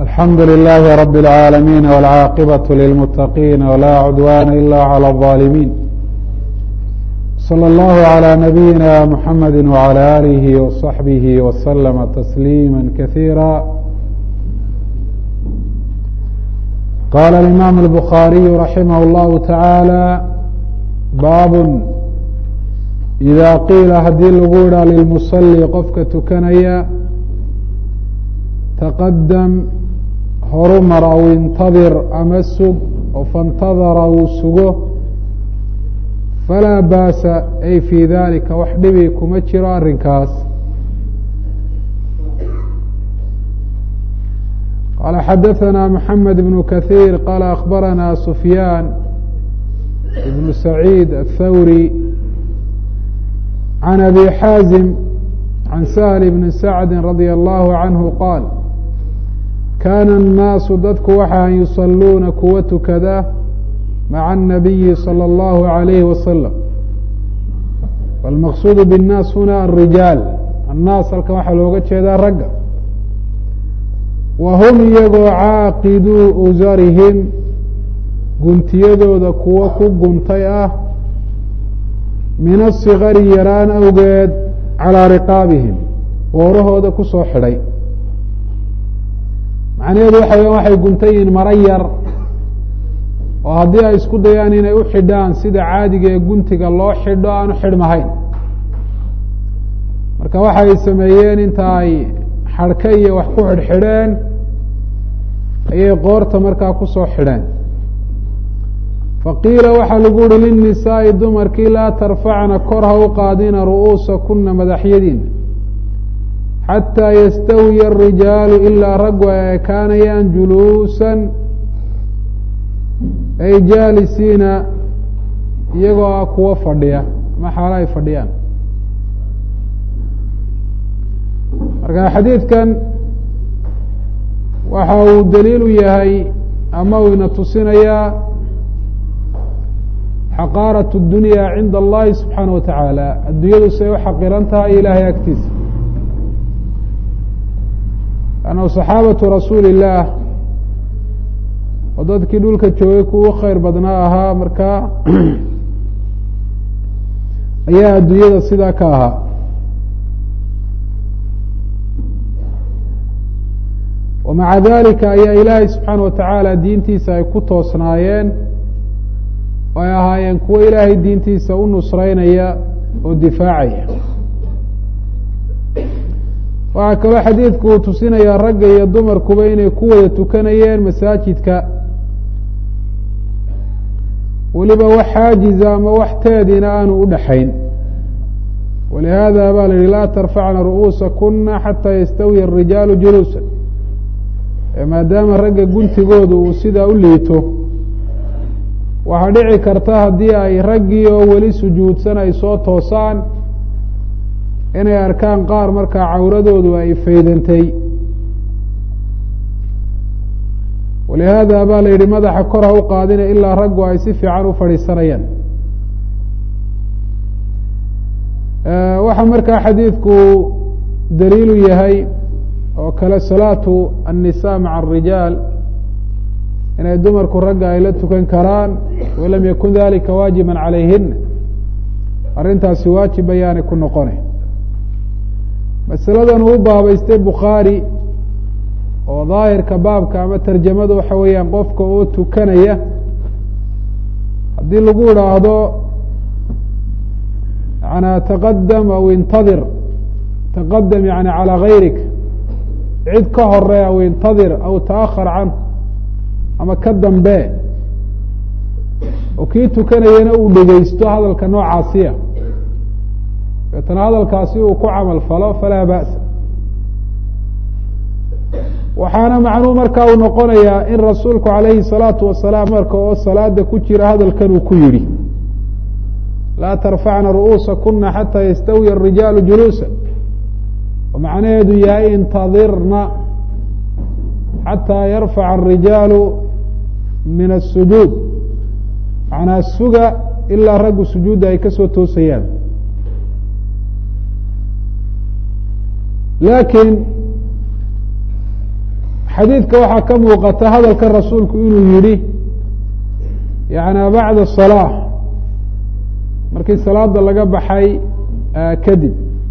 الحمد لله رب العالمين والعاقبة للمتقين ولا عدوان إلا على الظالمين صلى الله على نبينا محمد وعلى آله وصحبه وسلم تسليما كثيرا قال الإمام البخاري رحمه الله تعالى bab إida qiila hadii lagu idhaa lilmuصلي qofka tukanaya taqadam horumar aw intadir ama sug oo faاntadara uu sugo falaa baasa ay fii dalika wax dhibi kuma jiro arrinkaas qaala xadaثna mحamed بن kaثيir qaala akhbarana sufyaan بن سعيد الثوري عن أبي xاaزم عن سهل بن سعد رضي الله عنه قاaل كان الناaس dadku waxa يصلوuna kuwa tukada مع النبي صلى الله عليه وسلم والمقصود بالناس هنا الرجاaل الناas halkan waxaa looga jeedaa ragga وهم iyagoo cاaqidوu أsrهم guntiyadooda kuwo ku guntay ah min asikari yaraan awgeed calaa riqaabihim woorahooda ku soo xidhay macnaheedu waxa weya waxay guntan yihiin maro yar oo haddii ay isku dayaan inay u xidhaan sida caadiga ee guntiga loo xidho aanu xidhmahayn marka waxay sameeyeen inta ay xadhka iyo wax ku xidhxidheen ayay qoorta markaa kusoo xidheen faqiila waxaa lagu uhi liلnisaaءi dumarkii laa tarfacna kor ha u qaadina ru'uusa kuna madaxyadiina xataa yastawiya الrijaalu ilaa raggu ay ekaanayaan juluusan ay jaalisiina iyagoo ah kuwo fadhiya ama xaalo ay fadhiyaan marka xadiidkan waxa uu daliil u yahay ama uu ina tusinayaa xaqaaraة الdunya cinda اllahi subxaanaه wa taعaalى addunyadu say u xaqiran tahay ilaahay agtiisa annahu صaxaabatu rasuuli الlah oo dadkii dhulka joogay kuwa khayr badnaa ahaa markaa ayaa addunyada sidaa ka ahaa wamaca dalika ayaa ilaahay subxaanaه wa tacaala diintiisa ay ku toosnaayeen ay ahaayeen kuwo ilaahay diintiisa u nusreynaya oo difaacaya waxaa kaloo xadiidku uu tusinayaa ragga iyo dumarkuba inay ku wada tukanayeen masaajidka weliba wax xaajiza ama wax teedina aanu u dhaxayn walihaada baa la yihi laa tarfacna ru'uusa kuna xataa yastawiya الrijaalu juluusa maadaama ragga guntigoodu uu sidaa u liito waxaa dhici karta haddii ay raggii oo weli sujuudsan ay soo toosaan inay arkaan qaar markaa cawradoodu ay faydantay walihaada baa la yidhi madaxa kor ha u qaadina ilaa raggu ay si fiican u fadhiisanayaan waxaa markaa xadiidku daliilu yahay oo kale salaatu الnisa maca الrijaal inay dumarku ragga ay la tukan karaan walam yakun dalika waajiba calayhina arrintaasi waajib ayaanay ku noqonay masaladan uu baabaystay bukhaari oo daahirka baabka ama tarjamada waxa weeyaan qofka oo tukanaya haddii lagu idhaahdo yana taqadam aw intadir taqadam yani calى gayrik cid ka hore aw intadir aw taahar canhu ama ka dambe oo kii tukanayana uu dhegeysto hadalka noocaasiya deetana hadalkaasi uu ku camal falo falaa ba'sa waxaana macnuu markaa uu noqonayaa in rasuulku calayhi الsalaatu wasalaam marka oo salaada ku jira hadalkan uu ku yidhi laa tarfacna ru'uusa kuna xataa yastawiya الrijaalu juluusa oo macnaheedu yahay intadirna xataa yarfaca الrijaalu min الsujuud macnaa suga ilaa raggu sujuudda ay ka soo toosayaan laakiin xadiidka waxaa ka muuqata hadalka rasuulku inuu yihi yani bacda الصalaaة markii salaada laga baxay kadib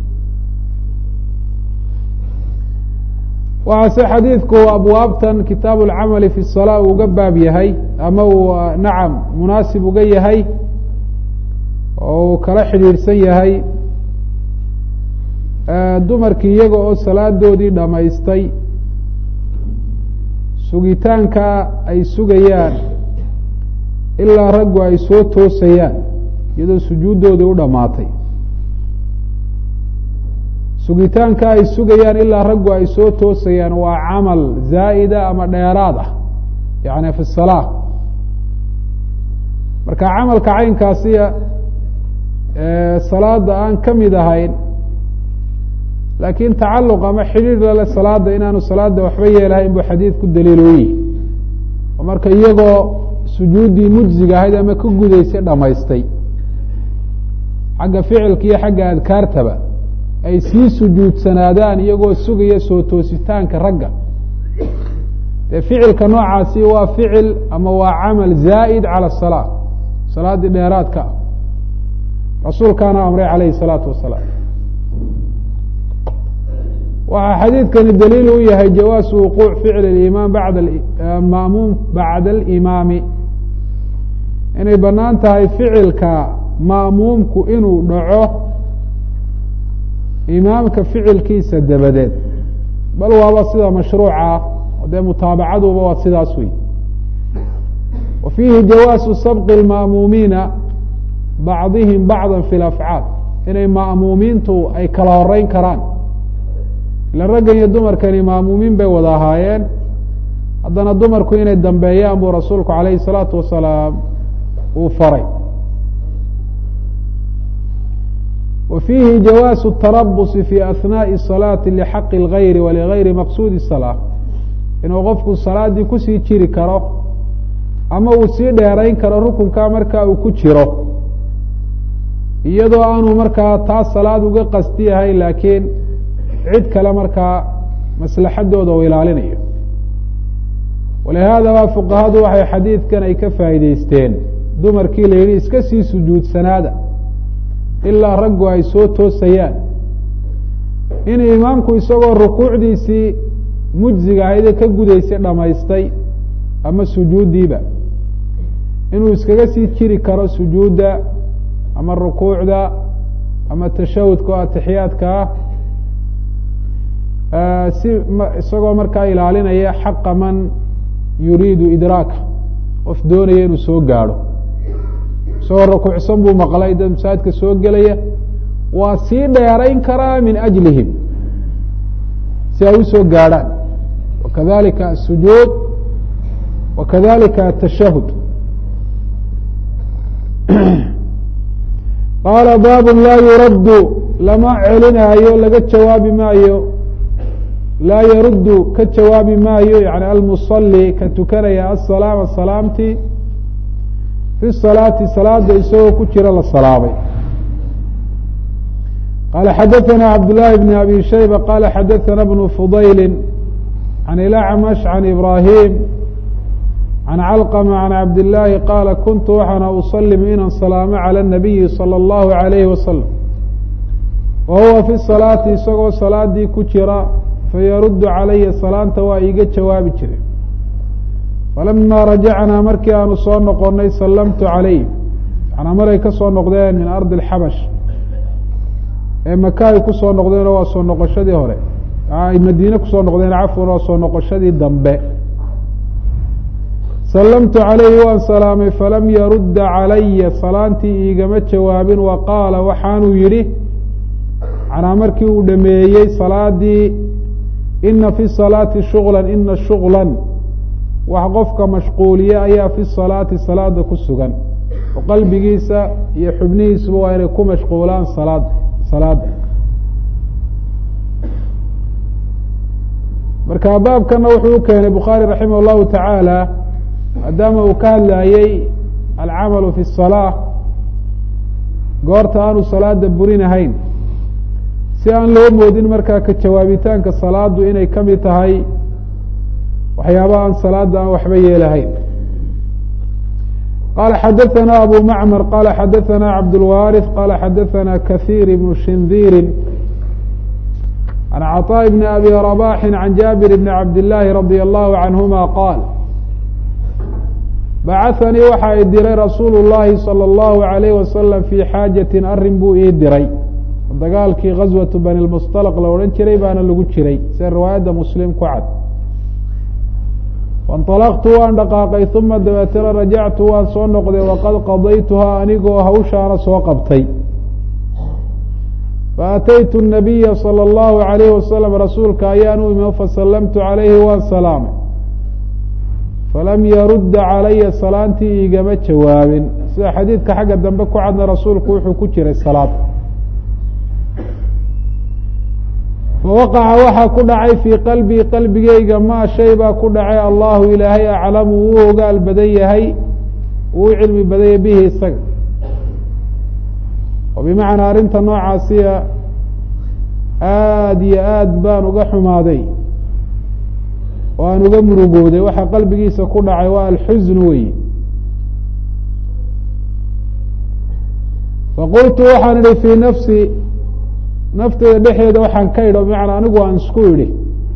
waxaase xadiidku abwaabtan kitaab اlcamali fi الصalاة uu uga baab yahay ama uu nacam munaasib uga yahay oo uu kala xidhiidhsan yahay dumarkii iyaga oo salaadoodii dhamaystay sugitaanka ay sugayaan ilaa raggu ay soo toosayaan iyadoo sujuuddoodii u dhammaatay sugitaanka ay sugayaan ilaa raggu ay soo toosayaan waa camal zaa'ida ama dheeraad ah yani fi salaa marka camalka caynkaasiya salaada aan ka mid ahayn laakiin tacaluq ama xidhiir lale salaada inaanu salaada waxba yeelahayn buu xadiidku daliil u yihi oo marka iyagoo sujuuddii mujziga ahayd ama ka gudaysay dhamaystay xagga ficilka iyo xagga adkaartaba ay sii sujuudsanaadaan iyagoo sugaya soo toositaanka ragga dee ficilka noocaasi waa ficil ama waa camal zaa'id cala asalaa salaaddii dheeraadka ah rasuulkaana amray calayhi salaatu wasalaam waxaa xadiidkani daliil u yahay jawaasu wuquuc ficl اimaam bad maamuum bacda alimaami inay banaan tahay ficilka ma'muumku inuu dhaco imaamka ficilkiisa dabadeed bal waaba sida mashruuca oo dee mutaabacaduba waa sidaas wey wa fiihi jawaasu sabqi اlma'muumiina bacdihim bacda fi اlafcaal inay ma'muumiintu ay kala horeyn karaan ila raggan iyo dumarkani maamuumiin bay wada ahaayeen haddana dumarku inay dambeeyaan buu rasuulku calayhi الsalaatu wasalaam uu faray wa fiihi jawaasu الtarabusi fi ahnaaءi الصalaati lixaqi اlgayri waligayri maqsuudi الsalaa inuu qofku salaaddii kusii jiri karo ama uu sii dheerayn karo rukunkaa markaa uu ku jiro iyadoo aanu markaa taas salaad uga qasti yahay laakiin cid kale markaa maslaxadooda u ilaalinayo walihaada baa fuqahadu waxay xadiidkan ay ka faa'iideysteen dumarkii la yidhi iska sii sujuudsanaada ilaa raggu ay soo toosayaan in imaamku isagoo rukuucdiisii mujziga ahaydee ka gudaysay dhamaystay ama sujuuddiiba inuu iskaga sii jiri karo sujuudda ama rukuucda ama tashahudka oo atixiyaadka ah si isagoo markaa ilaalinaya xaqa man yuriidu idraaka qof doonaya inuu soo gaadho isagoo rukuucsan buu maqlay dad masaajidka soo gelaya waa sii dheerayn karaa min ajlihim si ay usoo gaadhaan wakadalika asujuud wakadalika atashahud qaala baabu laa yuraddu lama celinaayo laga jawaabi maayo laa yaruddu ka jawaabi maayo yani almusali ka tukanaya asalaama salaamtii fi salaati salaada isagoo ku jira la salaamay qala xadaثana cabdالlahi bn abi shayba qala xadaثana bnu fudayli can ilacmash can ibrahim can calqma can cabdillaahi qaala kuntu waxaana usalimu inaan salaamo calى الnabiyi salى اllahu عalayhi wasalam wa huwa fi salaati isagoo salaadii ku jira fayaruddu calaya salaanta waa iiga jawaabi jire falama rajacnaa markii aanu soo noqonay sallamtu calayh yanaa maray ka soo noqdeen min ardi اlxabash ee maka ay kusoo noqdeenoo waa soo noqoshadii hore ay madiine kusoo noqdeen cafwan waa soo noqoshadii dambe sallamtu calayhi waan salaamay falam yarudda calaya salaantii iigama jawaabin wa qaala waxaanuu yidhi canaa markii uu dhameeyey salaadii ina fi salaati shugla ina shugla wax qofka mashquuliye ayaa fi salaati salaada ku sugan oo qalbigiisa iyo xubnihiisuba waa inay ku mashquulaan salaad salaada marka baabkana wuxuu u keenay bukhaari raximah اllahu tacaala maadaama uu ka hadlayey alcamalu fi الsalaa goorta aanu salaada burinahayn si aan loo moodin markaa ka jawaabitaanka salaadu inay ka mid tahay waxyaaba aan salaada aan waxba yeelahayn qala xadaثna abu macmar qala xadaثna cabdاlwariث qala xadaثna kaثيir ibn shindiiri عن cطاء بن أbي رباح عن jابر بن عبد اللahi رضي الله عنهma qاal bacaثnii waxa i diray rasuul الlahi slى الlه عalيه وasلم fي xaajaة arin buu ii diray dagaalkii غaswaة bani اlmusطلq la odhan jiray baana lagu jiray sida riwaayadda muslim ku cad faاnطalqtu waan dhaqaaqay ثuma dabeetana rajactu waan soo noqday waqad qadaytuhaa anigoo hawshaana soo qabtay faataytu الnabiya salى اllahu عalayh wasalam rasuulka ayaan u imi fasalamtu calayhi waan salaamay falam yarudda calaya salaantii igama jawaabin sida xadiidka xagga dambe ku cadna rasuulku wuxuu ku jiray salaad fawaqaca waxaa ku dhacay fii qalbii qalbigeyga maa shay baa ku dhacay allahu ilaahay aclamu uu ogaal badan yahay uu u cilmi badanya bihi isaga oo bimacnaa arrinta noocaasiya aada iyo aad baan uga xumaaday oo aan uga murugooday waxa qalbigiisa ku dhacay waa alxusn weyi faqultu waxaan idhi fii nafsi nafteyda dhexeeda waxaan ka idhi o bimacnaa anigu aan isku idhi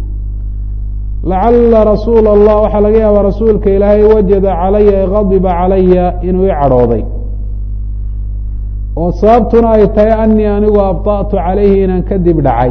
lacala rasuula allah waxaa laga yaabaa rasuulka ilaahay wajada calaya e gadiba calaya inuu i cadhooday oo sababtuna ay tahay anii anigu abطa'tu calayhi inaan kadib dhacay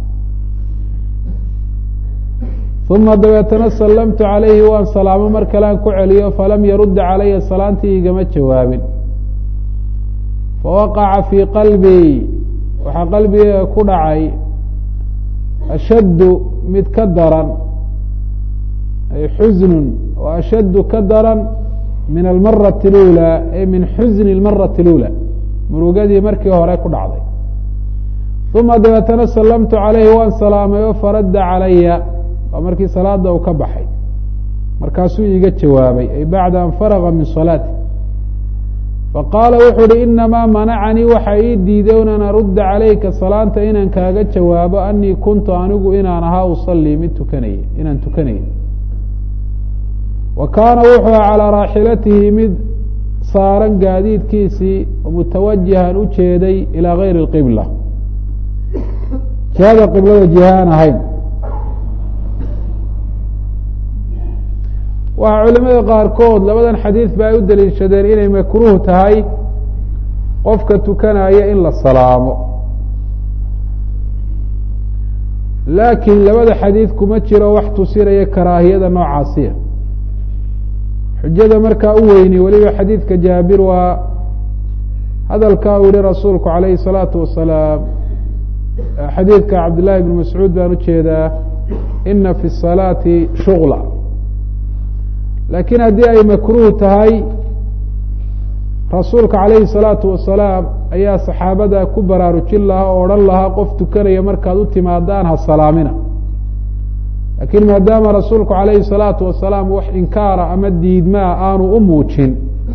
uma dabeetana sallamtu calayhi waan salaamo mar kalean ku celiyo falam yarudda calaya salaantii igama jawaabin fawaqaca fii qalbii waxaa qalbigeyga ku dhacay ashaddu mid ka daran ay xusnun oo ashaddu ka daran min almarati اlأulى ay min xusni اlmarati اlأulى murugadii markii hore ku dhacday uma dabeetana sallamtu calayhi waan salaamay oo faradda calaya waa markii salaada uu ka baxay markaasuu iiga jawaabay ay bacda an faraga min salaati faqaala wuxuu uhi inamaa manacanii waxa ii diiday un an arudda calayka salaanta inaan kaaga jawaabo anii kuntu anigu inaan ahaa usalii mid tukanaya inaan tukanaya wa kaana wuxuu aha calaa raaxilatihi mid saaran gaadiidkiisii mutawajihan u jeeday ilaa gayri اqibla jihada qiblada jiha aan ahayn waxaa culimada qaarkood labadan xadiid ba ay u daliishadeen inay makruuh tahay qofka tukanaya in la salaamo laakiin labada xadiid kuma jiro wax tusinaya karaahiyada noocaasiya xujada markaa u weyni weliba xadiidka jaabir waa hadalkaa uu yihi rasuulku calayhi الsalaatu wasalaam xadiidka cabdillahi bn mascuud baan ujeedaa ina fi الsalaati shugla laakiin haddii ay makruuh tahay rasuulka calayhi الsalaatu wasalaam ayaa saxaabada ku baraarujin lahaa oo odhan lahaa qof tukanaya markaad u timaadaan ha salaamina laakiin maadaama rasuulku calayhi الsalaatu wasalaam wax inkaara ama diidmaa aanu u muujin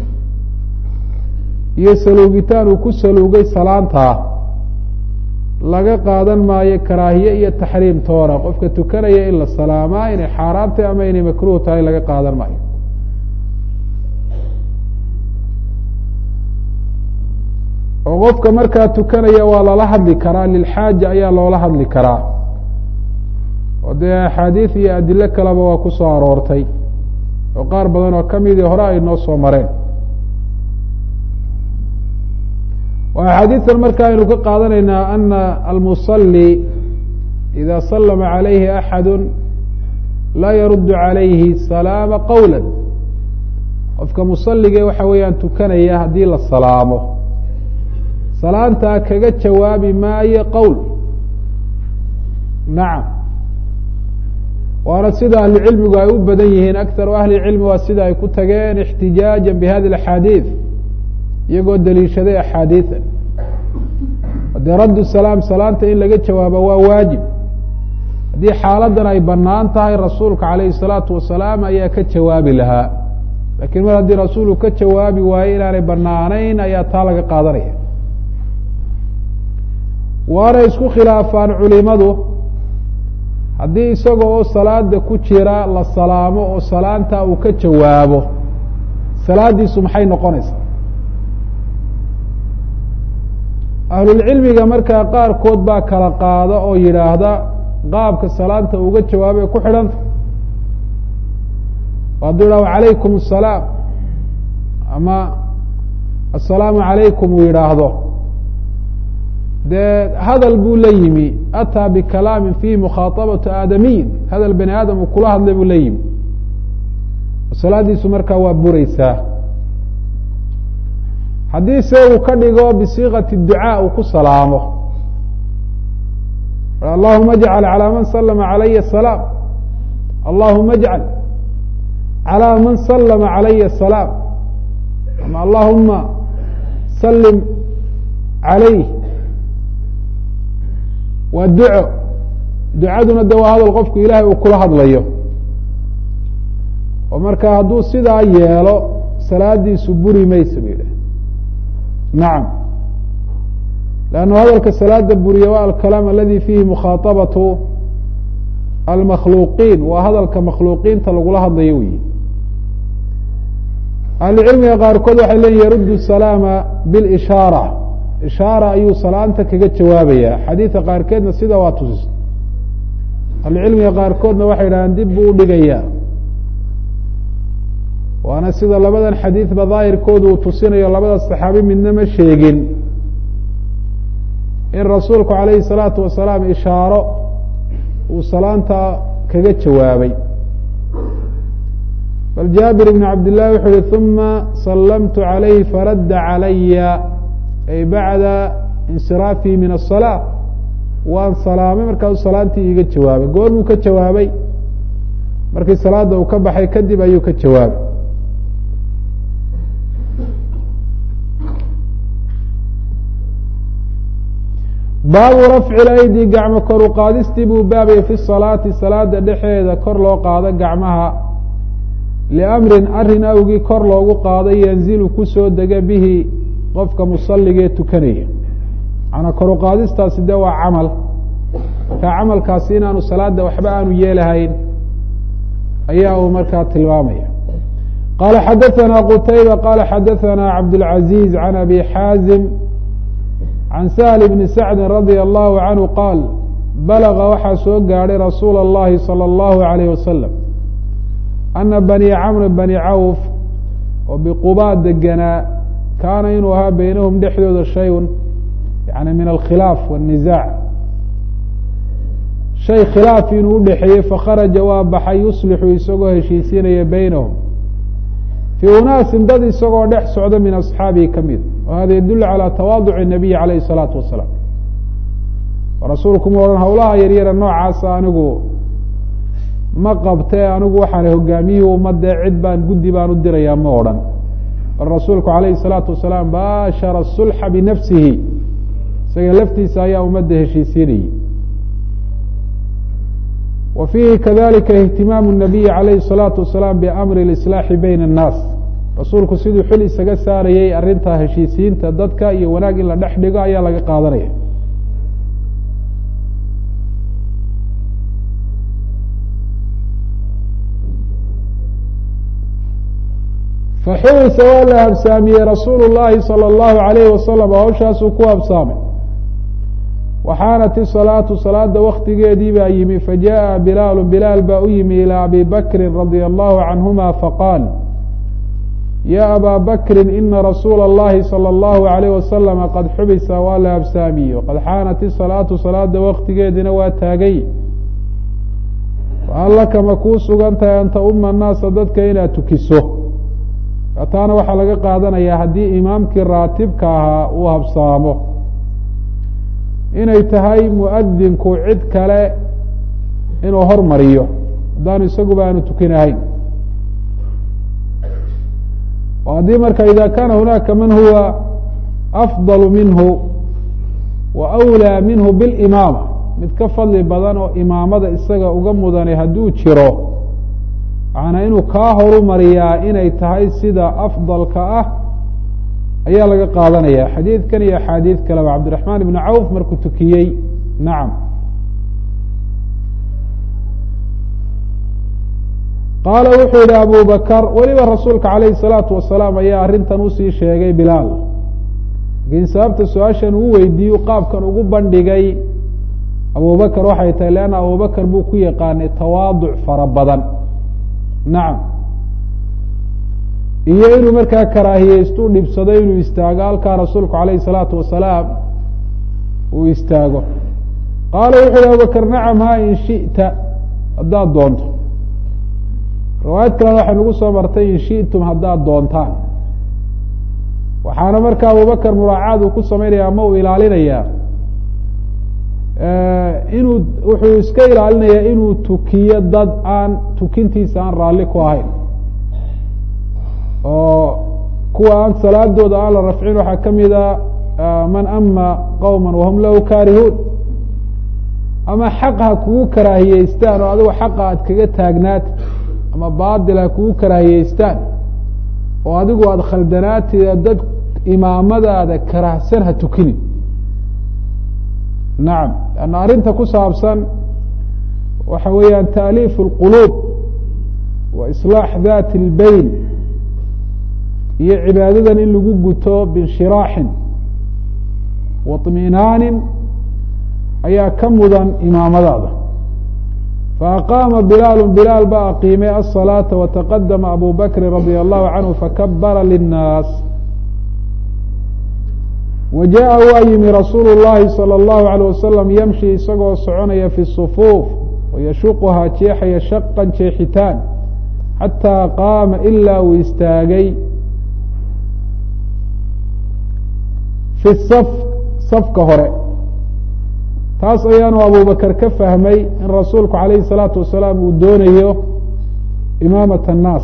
iyo saluugitaan uu ku saluugay salaantaa laga qaadan maayo karaahiye iyo taxriim toona qofka tukanaya in la salaamaa inay xaaraam tahay ama inay makruuh tahay laga qaadan maayo oo qofka markaa tukanaya waa lala hadli karaa lilxaaja ayaa loola hadli karaa oo dee axaadiid iyo adilo kaleba waa ku soo aroortay oo qaar badan oo kamidii hore ay noo soo mareen axaadiidan marka aynu ka qaadanaynaa ana almusalي ida salama عalayhi axadu laa yaruddu عalayhi salaama qowla qofka musalige waxa weeyaan tukanaya haddii la salaamo salaantaa kaga jawaabi maayo qowl nacam waana sida ahlucilmigu ay u badan yihiin akharu ahli cilmi waa sida ay ku tageen اxtijaaja bihadi اaxaadiiث iyagoo daliishaday axaadiida dee raddu salaam salaanta in laga jawaabo waa waajib haddii xaaladan ay banaan tahay rasuulka calayhi الsalaatu wasalaam ayaa ka jawaabi lahaa lakiin mar haddii rasuulku ka jawaabi waayo inaanay banaanayn ayaa taa laga qaadanaya waana isku khilaafaan culimadu haddii isaga oo salaada ku jira la salaamo oo salaanta uu ka jawaabo salaadiisu maxay noqonaysaa ahlulcilmiga markaa qaarkood baa kala qaada oo yidhaahda qaabka salaanta uga jawaabay ku xidhanta hadduu yidhahdo calaykum asalaam ama assalaamu calaykum uu yidhaahdo dee hadal buu la yimi ataa bikalaamin fiihi mukhaaطabatu aadamiyin hadal bani aadam uu kula hadlay buu la yimi salaadiisu markaa waa bureysaa haddii se uu ka dhigo bisiikati ducaa uu ku salaamo allahuma ajcal calى man salama calaya asalaam allahuma ajcal calى man salama calaya asalaam ama allahuma salim calayh waa duco ducaduna de waa hadal qofku ilahay uu kula hadlayo oo marka hadduu sidaa yeelo salaadiisu buri maysa ba yidhah nacam lannu hadalka salaada buriya waa alkalaam aladi fiihi mukhaaطabatu almakhluuqiin waa hadalka makhluuqiinta lagula hadlayo wey ahlucilmiga qaarkood waxay leeyihin yaruddu salaama bilishaara ishaara ayuu salaanta kaga jawaabaya xadiidka qaarkeedna sida waa tusis ahlucilmiga qaarkoodna waxay idhahdeen dib buu udhigayaa waana sida labadan xadiidba daahirkoodu uu tusinayo labada saxaabi midna ma sheegin in rasuulku calayhi salaatu wasalaam ishaaro uu salaanta kaga jawaabay bal jaabir ibn cabd llahi wuxuu yihi uma sallamtu calayhi faradda calaya ay bacda insiraafii min asalaa waan salaamay markaasuu salaantii iiga jawaabay goormuu ka jawaabay markii salaada uu ka baxay kadib ayuu ka jawaabay baabu rafci laydi gacmo kor u qaadistii buu baabaya fi salaati salaada dhexeeda kor loo qaado gacmaha liamrin arrin awgii kor loogu qaado yanzilu kusoo dega bihi qofka musalligee tukanaya manaa kor u qaadistaasi de waa camal markaa camalkaasi inaanu salaada waxba aanu yeelahayn ayaa uu markaa tilmaamaya qala xadaثana qutayba qala xadaثana cabdالcaزiز can abi xaazim can sahl bni sacdi radia allahu canhu qaal balaga waxaa soo gaadhay rasuula اllahi salى اllahu alayh wasalam ana bani camr bani cawf oo biqubaa deganaa kaana inuu ahaa beynahum dhexdooda shayun yani min alkhilaaf wالniزaac shay khilaaf inuu udhexeeyey fakharaja waa baxay yuslixu isagoo heshiisiinaya beynahum fii unaasin dad isagoo dhex socda min asxaabihi ka mid o hada yadulu calى tawaaduc الnabiyi alayh الsalaatu wasalaam rasuulku ma odhan hawlaha yaryara noocaasa anigu ma qabtee anigu waxaan hogaamiyihii ummadee cid baan guddi baan u dirayaa ma odhan bal rasuulku alayhi الsalaatu wasalaam baashara sulxa binafsihi isaga laftiisa ayaa ummadda heshiisiinayay wa fiihi kadalika ihtimaamu الnabiyi alayhi الsalaatu wasalaam biamri اlislaaxi bayna الnaas rasuulku siduu xil isaga saarayey arrintaa heshiisiinta dadka iyo wanaag in la dhex dhigo ayaa laga qaadanaya faxubisa waa la habsaamiyey rasuulu llahi salى اllahu alayhi wasalam hawshaasuu ku habsaamay waxaanat isalaatu salaada waktigeedii baa yimi fajaءa bilaalu bilaal baa u yimi ilى abi bakri radia allahu canhuma faqaal ya abaa bakri ina rasuula اllahi salى اllahu alayh wasalama qad xubisa waa la habsaamiyey qad xaanat isalaatu salaada waktigeediina waa taagay fahal laka ma kuu sugan tahay an tauma annaasa dadka inaad tukiso taana waxaa laga qaadanayaa haddii imaamkii raatibka ahaa uu habsaamo inay tahay muadinku cid kale inuu hormariyo haddaanu isaguba aanu tukinahayn oo haddii marka ida kaana hunaaka man huwa afضal minhu wa أwlىa minhu biاlimaama mid ka fadli badan oo imaamada isaga uga mudanay hadduu jiro macnaa inuu kaa horumariyaa inay tahay sida afdalka ah ayaa laga qaadanaya xadiidkan iyo axaadiid kaleba cabdiraxmaan ibn cawf markuu tukiyey nacam qaala wuxuu yihi abu bakr weliba rasuulka calayhi الsalaatu wasalaam ayaa arrintan usii sheegay bilaal lakiin sababta su-aashan uu weydiiyu qaabkan ugu bandhigay abubakr waxay tahay leanna abubakr buu ku yaqaanay tawaaduc fara badan nacam iyo inuu markaa karaahiyeystu dhibsado inuu istaago halkaa rasuulku calayhi الsalaatu wasalaam uu istaago qaala wuxu yihi abubakr nacam ha in shiئta haddaad doonto riwaayad kalena waxay nagu soo martay in shiئtum haddaad doontaan waxaana marka abubakr muraacaad uu ku samaynaya ama uu ilaalinayaa inuu wuxuu iska ilaalinayaa inuu tukiyo dad aan tukintiisa aan raalli ku ahayn oo kuwa aan salaadooda aan la rafcin waxaa ka mida man ama qowma wahum lahu kaarihuun ama xaq ha kugu karaahiyeystaan oo adigu xaqa aad kaga taagnaati ama baadil ha kugu karaahiyeystaan oo adigu aada khaldanaatida dad imaamadaada karaahsan ha tukinin nacam lanna arrinta ku saabsan waxa weeyaan taaliif اlquluub wa islaax dati اlbeyn iyo cibaadadan in lagu guto binshiraaxin wa طminaanin ayaa ka mudan imaamadaada faaqaama bilaalu bilaal ba aqiimay aلsalaaةa wataqadama abu bakri radi allahu canhu fakabara linnaas wa jaءa waa yimi rasuulu اllahi salى اllahu عalيه wasalam yamshi isagoo soconaya fi الصufuuf wayashuquhaa jeexaya shaqan jeexitaan xataa qaama ilaa uu istaagay fi saf safka hore taas ayaanu abubakar ka fahmay in rasuulku calayhi الsalaatu wasalaam uu doonayo imaamat الnaas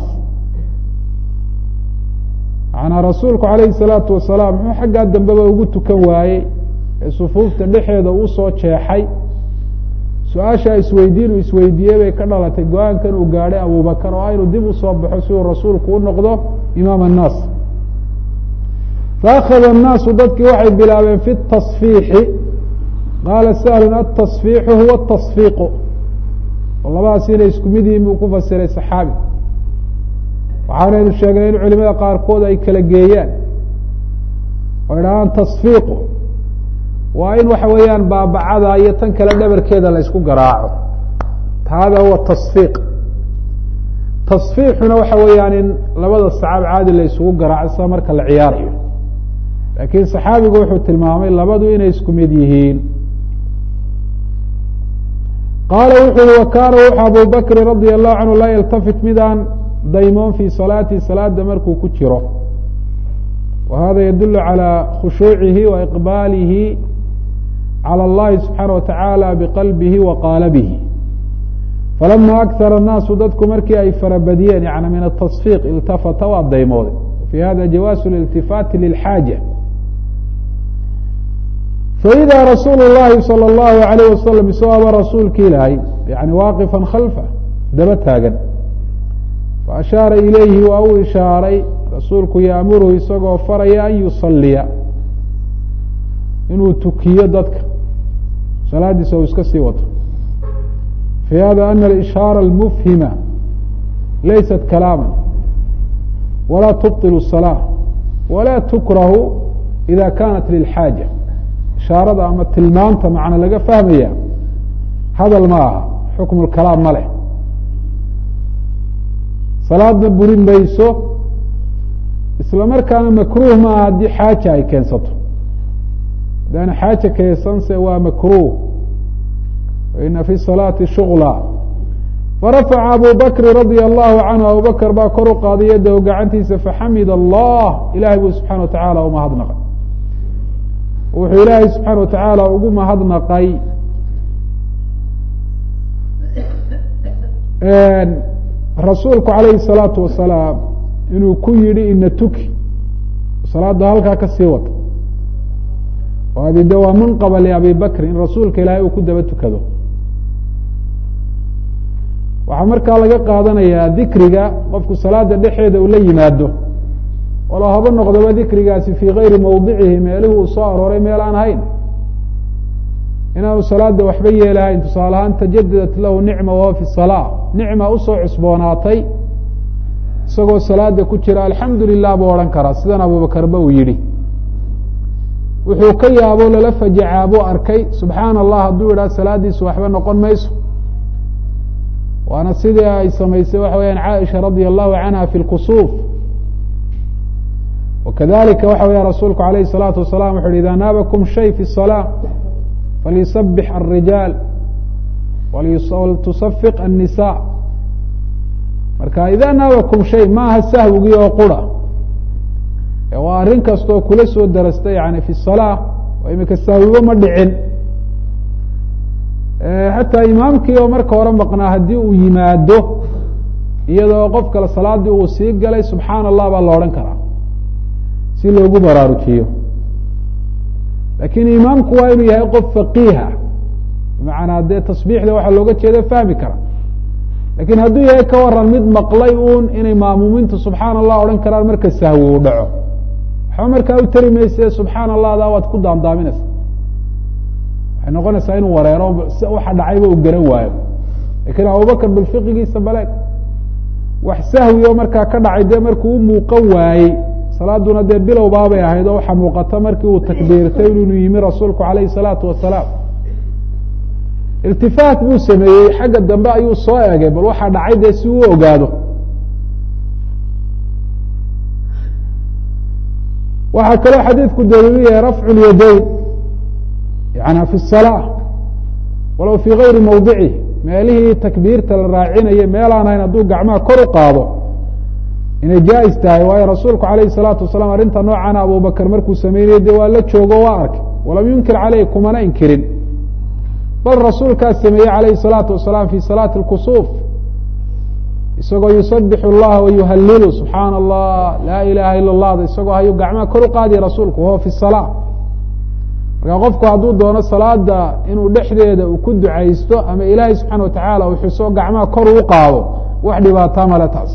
macanaa rasuulku calayhi الsalaatu wasalaam muxuu xaggaa dambeba ugu tukan waayey ee sufuufta dhexeeda uu soo jeexay su-aashaa isweydiin uu isweydiiyey bay ka dhalatay go-aankan uu gaadhay abubakar oo aynu dib usoo baxo si uu rasuulku u noqdo imaam الnaas faأkhada الnaasu dadkii waxay bilaabeen fi التصfiixi qaala sahlun aلتصfiixu huwa التصfiiqu oo labadaas inay isku mid yihiin buu ku fasiray saxaabi waxaanaynu sheegnay in culimada qaarkood ay kala geeyaan oo idhahaan tasfiiqu waa in waxa weeyaan baabacada iyo tan kale dhabarkeeda la ysku garaaco hada huwa tasfiiq tasfiixuna waxa weeyaan in labada sacaab caadi la isugu garaaco sida marka la ciyaarayo laakiin saxaabigu wuxuu tilmaamay labadu inay isku mid yihiin qaala wuxu uhi wa kaana wuxu abu bakri radia allahu canhu laa yaltafit midaan daymoon fii salaati salaada markuu ku jiro wa hada yadulu calى khushuucihi wa iqbaalihi calى اllahi subxaana wa tacaala biqalbihi wa qaalabihi falama akara الnaasu dadku markii ay farabadiyeen yani min atasfiiq iltafata waa daymooday fi hada jawaasu liltifaati lilxaaja faida rasuulu اllahi salى اllahu alayh wasalam isagooba rasuulki ilaahay yani waaqifan khalfa daba taagan faashaara ilayhi waa u ishaaray rasuulku yaamuruhu isagoo faraya an yusaliya inuu tukiyo dadka salaadiisa uu iska sii wato fi hada ana alishaara almufhima laysat kalaama walaa tubطil الsalaaة walaa tukrahu ida kanat lilxaaja ishaarada ama tilmaamta macna laga fahmaya hadal ma aha xukm اkalaam ma leh salaadna burin mayso isla markaana makruh maaha haddii xaaja ay keensato haddaana xaaja keensanse waa makruh ina fi salaati shugla farafaca abu bakri radia allahu canhu abubakr baa kor u qaaday yadahu gacantiisa faxamid allah ilahay buu subxana wa tacaala umahadnaqay wuxuu ilaahay subxaana wa tacaala ugu mahadnaqay rasuulku calayhi الsalaatu wasalaam inuu ku yihi ina tuki salaada halkaa ka sii wata oo adi de waa munqaba liabi bakri in rasuulka ilaahay uu ku daba tukado waxaa markaa laga qaadanayaa dikriga qofku salaada dhexeeda uu la yimaado walo haba noqdoba dikrigaasi fii gayri mawdicihi meelihii uu soo arooray meel aan hayn inaanu salaada waxba yeelahayn tusaale ahaan tajadadat lahu nicma wahuwa fi salaa nicma usoo cusboonaatay isagoo salaada ku jira alxamdu lilah buu odhan karaa sidan abubakarba uu yidhi wuxuu ka yaabo lala fajacaa buu arkay subxaana allah hadduu yidhaha salaadiisu waxba noqon mayso waana sidii ay samaysay waxa weyaan caaisha radia allahu canha fi lkusuuf wakadalika waxa weya rasuulku alayh الsalaatu wasalam wuxu uhi ida naabakum shay fi الsalaa falyusabix الrijaal waltusafiq الnisa marka ida naabakum shay maaha sahwigii oo qura waa arrin kastoo kula soo darasta yani fi الsalaa oo imika sahwibo ma dhicin xataa imaamkii oo marka hore maqnaa haddii uu yimaado iyadoo qof kale salaadii uu sii galay subxaana allah baa la odhan karaa si loogu baraarujiyo lakin imaamku waa inuu yahay qof faqiiha bimacnaa dee tasbiixda waxaa looga jeeda fahmi kara lakin hadduu yahay ka waran mid maqlay uun inay maamuumiintu subxaana allah odhan karaan marka sahwi uu dhaco waxba markaa u tari mayse subxaana allah da waad ku daamdaaminaysa waxay noqonaysaa inuu wareero waxa dhacayba uu garan waayo lakin abubakr bilfiqigiisa baleeg wax sahwi oo markaa ka dhacay dee markuu u muuqan waayey salaaduna dee bilowbaabay ahayd oo waxaa muuqata markii uu takbiirtay inuu yimi rasuulku alayhi salaatu wasalaam iltifaat buu sameeyey xagga dambe ayuu soo egay bal waxaa dhacay dee si uu ogaado waxaa kaloo xadiidku daliilu yahay rafcu lyadayn yani fi الsalaa walow fii gayri mawdicih meelihii takbiirta la raacinayay meelaan hayn hadduu gacmaha kor u qaado inay jaa-is tahay waayo rasuulku alayhi الsalaatu wasalaam arrinta noocana abubakr markuu sameynayay dee waa la joogo waa arkay walam yunkir caleyh kumana inkirin bal rasuulkaa sameeyey alayhi الsalaatu wasalaam fi salaati اlkusuuf isagoo yusabix اllaha wayuhalilu subxaana allah laa ilaha ila اllah isagoo hayuu gacmaha kor u qaadiya rasuulku wahuwa fi الsalaa markaa qofku hadduu doono salaada inuu dhexdeeda uu ku ducaysto ama ilaahay subxaana watacaala uu xuso gacmaha kor uu qaado wax dhibaataa male taas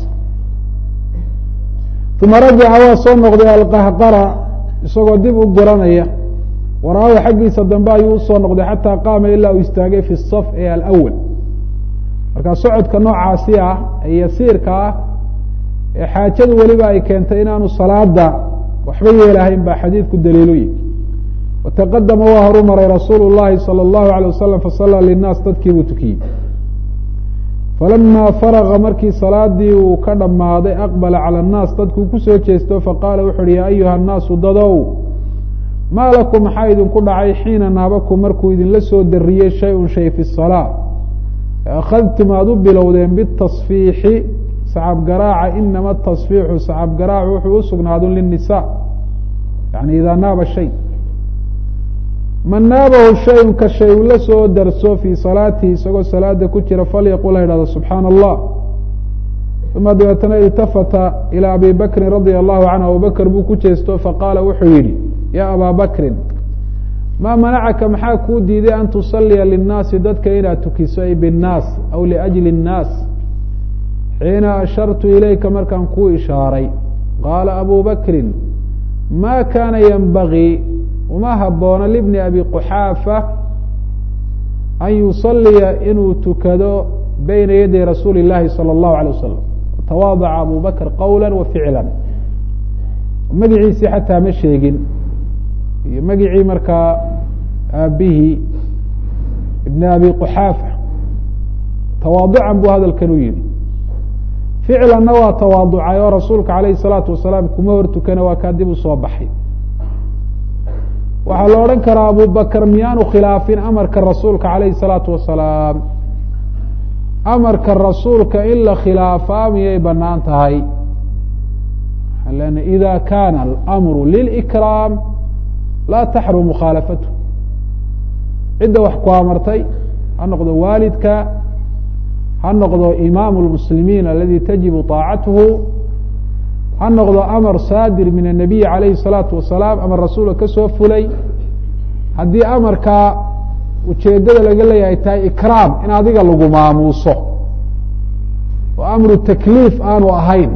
uma rajaca waa soo noqday alqahqara isagoo dib u guranaya waraahu xaggiisa dambe ayuu usoo noqday xataa qaama ilaa uu istaagay fi saf ee alawal markaa socodka noocaasi ah ee yasiirka ah ee xaajadu weliba ay keentay inaanu salaada waxba yeelahayn baa xadiidku daliiluyi wataqadama waa horu maray rasuulu llahi salى اllahu alيه wasalam fasallaa linaas dadkii buu tukiyey falama faraga markii salaadii uu ka dhammaaday aqbala calى الnaas dadkuu kusoo jeesto faqaala wuxu uhi ya ayuha الnaasu dadow maa lakum maxaa idinku dhacay xiina naabakum markuu idinla soo dariyey shay-un shay fi الsalaa akhadtum aada u bilowdeen bitasfiixi sacab garaaca inama tasfiixu sacab garaacu wuxuu usugnaado linisa yani idaa naaba shay man naabahu shayun ka shay uu la soo darso fii salaatihi isagoo salaada ku jira falyaqul ha idhahdo subxaana allah uma dabeetana iltafata ilaa abi bakrin radia allahu canhu abubakr buu ku jeesto faqaala wuxuu yidhi ya abaa bakrin maa manacaka maxaa kuu diiday an tusaliya linnaasi dadka inaad tukiso ay binnaas aw liajli الnaas xiina ashartu ilayka markaan kuu ishaaray qaala abu bakrin ma kaana yenbagii uma habboona libni abi quxaafa an yusaliya inuu tukado bayna yaday rasuuli اllahi salى اllahu alيه wasalam tawaadaca abu bakr qowla wa ficla magiciisii xataa ma sheegin iyo magicii markaa aabihii ibn abi quxaafa tawaaducan buu hadalkan u yihi ficlanna waa tawaaducay oo rasuulka alayhi الsalaatu wasalaam kuma hor tukana waa kaa dib u soo baxay waxaa la odhan karaa abu bakr miyaanu khilaafin amarka rasuulka alayhi الsalaatu wasalaam amarka rasuulka in la khilaafaa miyay banaan tahay ida kana اlamru lilkraam laa taxrum mukhaalafatu cidda wax ku amartay ha noqdo waalidka ha noqdo imaamu lmuslimiin aladi tajibu طaacatuhu ha noqdo amar saadir min الnabiyi alayhi الsalaatu wasalaam amar rasuulka kasoo fulay haddii amarkaa ujeedada laga leeyahay tahay ikraam in adiga lagu maamuuso oo amru takliif aanu ahayn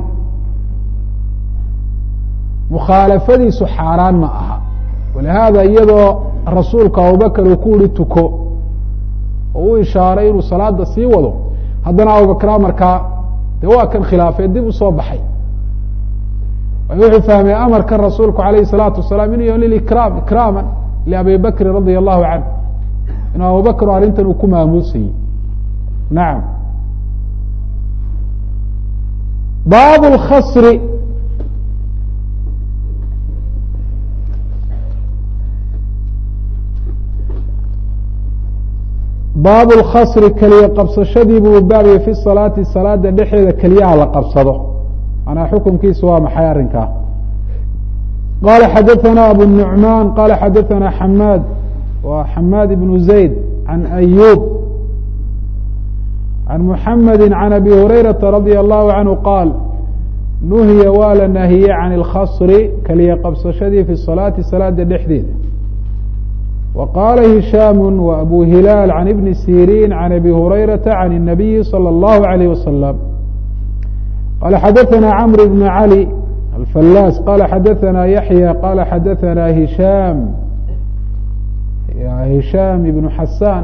mukhaalafadiisu xaaraan ma aha walihaada iyadoo rasuulku abubakr uu ku yihi tuko oo u ishaaray inuu salaada sii wado haddana abubakr amarkaa de waa kan khilaafee dib usoo baxay wuxuu fahmay amarkan rasuulku alayh الsalaatu wasalaam inuu yahy lilikraam ikraama liabi bakrin radia allahu canh inuu abubakr arrintan uu ku maamuusayey nacam baab اlkhasri baabu اlkhasri keliya qabsashadii buu baabiyey fi salaati salaada dhexeeda keliyaha la qabsado manaa xukunkiisa waa maxay arrinkaa qala xadaثana abu النuعman qala xadaثana xamaad wa xamaad ibnu zayd can ayub can muxamedi can abi hurayraةa radي allahu canhu qaal nuhiya waa la nahiyey can اlkhasri keliya qabsashadii fi salaati salaada dhexdeeda wa qaala hishaam wa abu hilaal can ibni sirin can abi hurayraةa can الnabiyi salى اllahu عalيyh wasalam qala xadaثana cmr bn cali alfalaas qala xadaثana yaxya qala xadaثana hishaam hishaam ibnu xasaan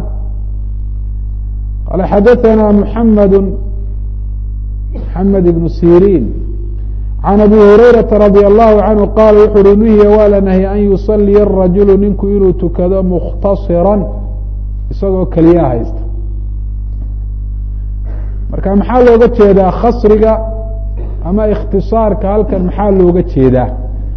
qala xadaثana muxamed muxamed ibnu sirin can abi hurayraةa radي allahu canhu qaala wuxu uhi nuhiya waa la nahyay an yusaliya الrajulu ninku inuu tukado mukhtasira isagoo keliyaa haysta marka maxaa looga jeedaa khasriga ama ikhtisaarka halkan maxaa looga jeedaa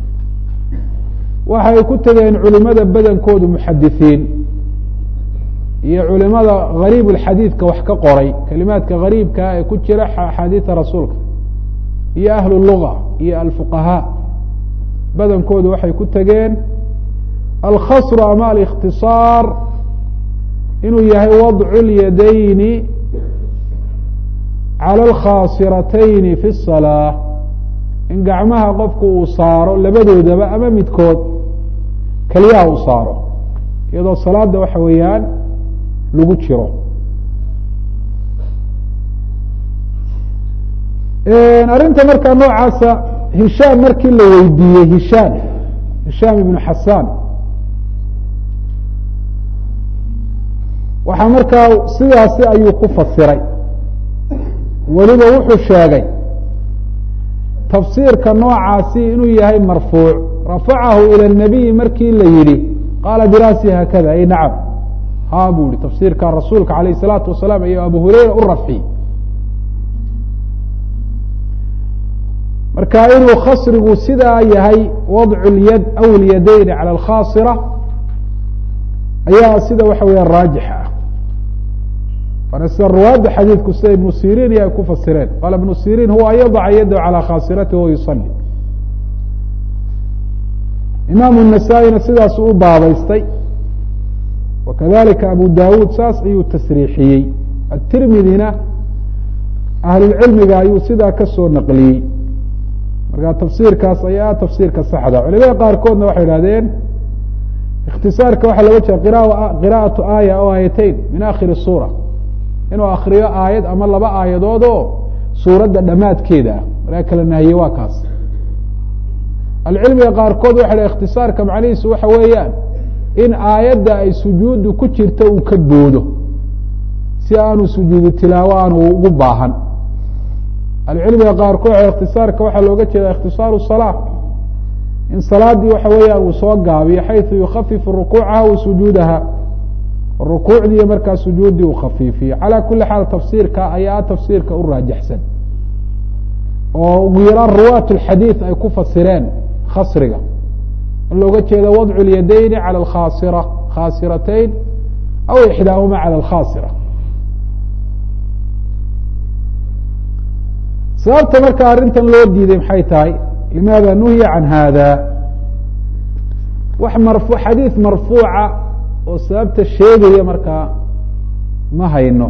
waxay ku tegeen culimada badankoodu muxadisiin iyo culimada gariib اlxadiidka wax ka qoray kelimaadka gariibkaa ee ku jira axaadiida rasuulka iyo ahlu luga iyo alfuqahaa badankoodu waxay ku tegeen alkhasru ama alikhtisaar inuu yahay wadcu اlyadayni calى alkhaasiratayni fi الsalaa in gacmaha qofku uu saaro labadoodaba ama midkood keliyaha uu saaro iyadoo salaada waxa weeyaan lagu jiro arrinta markaa noocaasa hishaam markii la weydiiyey hishaam hishaam ibnu xasaan waxaa markaa sidaasi ayuu ku fasiray weliba wuxuu sheegay tafsiirka noocaasi inuu yahay marfuuc rafacahu ilى الnabiyi markii la yihi qaala dirasi haakada ay nacam ha buu yihi tafsiirka rasuulka alayh الsalaatu wasalaam iyo abu hureyra u rafciyey marka inuu khasrigu sidaa yahay wadcu اlyad aw اlyadayni calى اlkhaasira ayaa sida waxa weya raajix ah waana sida ruwaadda xadiidku sida ibnu sirin iyo ay ku fasireen qaala ibnu sirin huwa an yadaca yadahu calى khaasirati wa yusali imaamu الnasaa-ina sidaas u baabaystay wakadalika abu dawuud saas ayuu tasriixiyey atirmidina ahlulcilmiga ayuu sidaa kasoo naqliyey marka tafsiirkaas ayaa tafsiirka saxda culimada qaarkoodna waxay idhahdeen ikhtisaarka waxaa loga jeeda qira'atu aaya o aayateyn min akhiri suura inuu akriyo aayad ama laba aayadood oo suuradda dhammaadkeeda ah markaa kala nahiye waa kaas alcilmiga qaarkood waxa dha ikhtisaarka macnihiisu waxa weeyaan in aayadda ay sujuuddu ku jirto uu ka boodo si aanu sujuudu tilaawo aanu ugu baahan alcilmiga qaarkood waxa ikhtisaarka waxaa looga jeeda ikhtisaaru salaa in salaadii waxa weeyaan uu soo gaabiyo xayثu yukafifu rukuucaha wa sujuudaha rukuucdii iyo markaa sujuuddii uu khafiifiyo calى kuli xaal tafsiirka ayaa tafsiirka u raajixsan oo ugu yaraan ruwaat اxadiiث ay ku fasireen khasriga in looga jeedo wadcu اlyadayni calى اkhaasira khaasiratayn aw ixdaahuma calى اlkhaasira sababta marka arrintan loo diiday maxay tahay limaada nuhiya can hada wax marfu xadiid marfuuca oo sababta sheegaya markaa ma hayno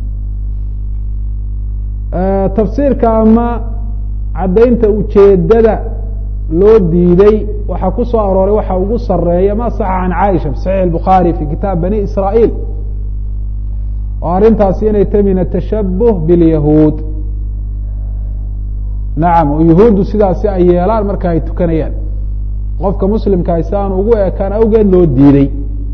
tafsiirka ama caddaynta ujeedada loo diiday waxaa ku soo arooray waxa ugu sareeya ma saxa can caaisha fi saxiix الbukhaari fi kitaab bani israail oo arrintaasi inay tahy min atashabuh biاlyahuud nacam oo yahuuddu sidaasi ay yeelaan marka ay tukanayaan qofka muslimkaa si aan ugu ekaan awgeed loo diiday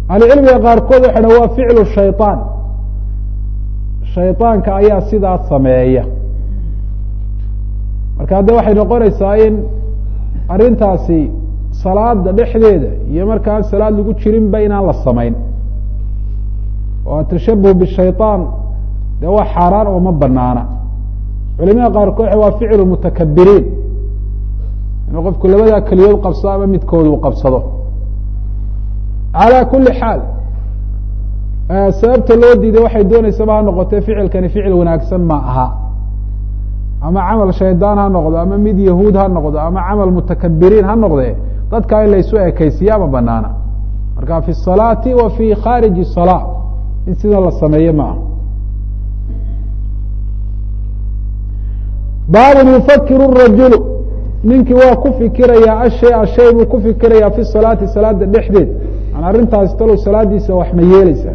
ahlucilmiga qaarkood waxay dha waa ficlu shayطaan shayطaanka ayaa sidaas sameeya marka hadda waxay noqonaysaa in arrintaasi salaada dhexdeeda iyo markaan salaad lagu jirinba inaan la samayn oo atashabuh bishayطaan dee waa xaaraan oo ma banaana culimada qaarkood waa ficlu mutakabiriin inuu qofku labadaa keliyood qabsado ama midkood uu qabsado calى kuli xaal sababta loo diiday waxay dooneysaba ha noqotee ficilkani ficil wanaagsan ma aha ama camal shaydaan ha noqdo ama mid yahuud ha noqdo ama camal mutakabiriin ha noqde dadkaa in laysu ekeysiya ma banaana marka fi الsalaati wa fi khaariji الsalaa in sida la sameeye ma aha baabun yufakiru الrajulu ninkii waa ku fikirayaa ashay ashay buu ku fikirayaa fi salaati salaada dhexdeed an arrintaasi talow salaadiisa wax ma yeeleysaa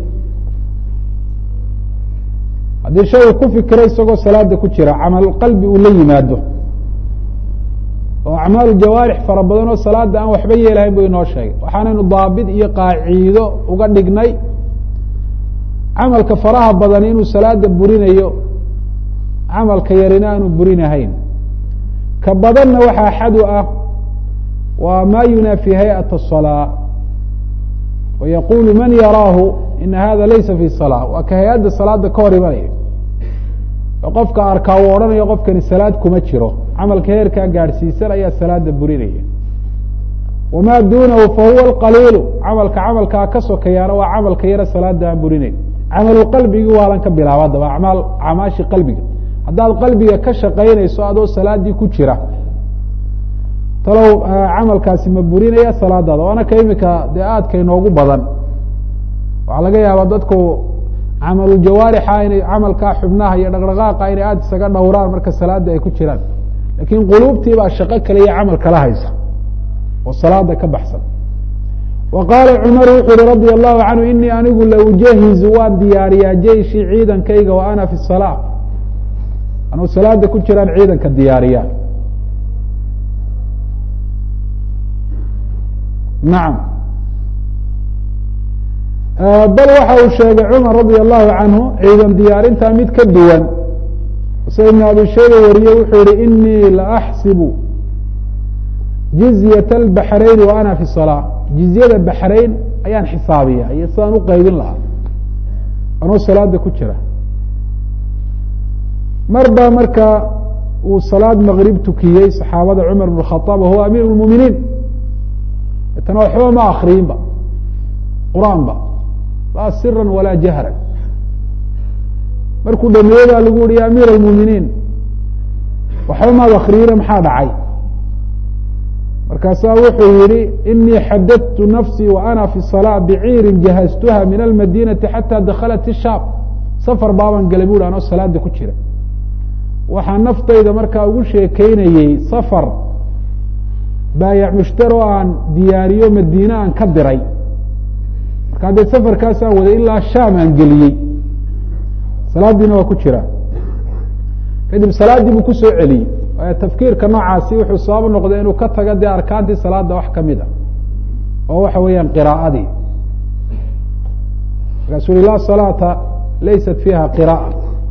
haddii shay uu ku fikiro isagoo salaada ku jira camal qalbi uu la yimaado oo acmaalu jawaarix fara badan oo salaada aan waxba yeelahayn buu inoo sheegay waxaanaynu daabit iyo qaaciido uga dhignay camalka faraha badan inuu salaada burinayo camalka yarina aanu burinahayn ka badanna waxaa xadu ah waa ma yunaafi hayأaة الصلاة وyqulu man yaraahu ina hada laysa fi صلاة waa ka hay-adda salaada ka hor imanaya oo qofka arkaa uu odhanayo qofkani salaad kuma jiro camalka heerkaa gaadhsiisan ayaa salaada burinaya wama dunahu fahuwa اqaliilu camalka camalkaa ka sokayaana waa camalka yaro salaada aan burinayn camalu qalbigii waalan ka bilaaba adaba amaal camaashi qalbiga haddaad qalbiga ka shaqaynayso adoo salaadii ku jira talow camalkaasi ma burinaya salaadaada waana ka imika dee aadka inoogu badan waxaa laga yaabaa dadku camaluljawaarixa inay camalkaa xubnaha iyo dhaqdhaqaaqa inay aada isaga dhowraan marka salaada ay ku jiraan laakiin quluubtii baa shaqo kale iyo camal kala haysa oo salaada ka baxsan wa qaala cumar wuxuu yihi radia allahu canhu inii anigu la ujahizu waan diyaariyaa jeyshi ciidankayga wa ana fi salaa anuu salaada ku jiraan ciidanka diyaariyaa nacam bal waxa uu sheegay cumar radia allahu canhu ciidan diyaarintaa mid ka duwan sida ibn abi shayba wariye wuxuu yihi inii laaxsibu jizyat اlbaxrayn wa ana fi salaa jizyada baxrayn ayaan xisaabiya iyo sidaan uqeybin lahaa anuu salaada ku jira mar baa marka uu salaad maqrib tukiyey saxaabada cumar bn khaaab wahuwa amiir اlmuminiin tana waxba ma akriyinba qur'aan ba laa sira walaa jahran markuu dhameeye baa lagu yihi ya amiir اlmuminiin waxba maad akriyina maxaa dhacay markaasaa wuxuu yihi inii xadadtu nafsii wa ana fi salaa biciirin jahaztuha min almadinati xata dakhalat ishaam safar baaban galay bu hi anoo salaada ku jira waxaa naftayda markaa ugu sheekeynayey safar baayac mushtaro aan diyaariyo madiine aan ka diray markaa dee safarkaasaan waday ilaa shaam aan geliyey salaadiina waa ku jira kadib salaaddii buu kusoo celiyey waayo tafkiirka noocaasi wuxuu sabab noqday inuu ka tago dee arkaantii salaada wax kamid a oo waxa weeyaan qiraa'adii markaasuu ui laa salaata laysat fiiha qira'a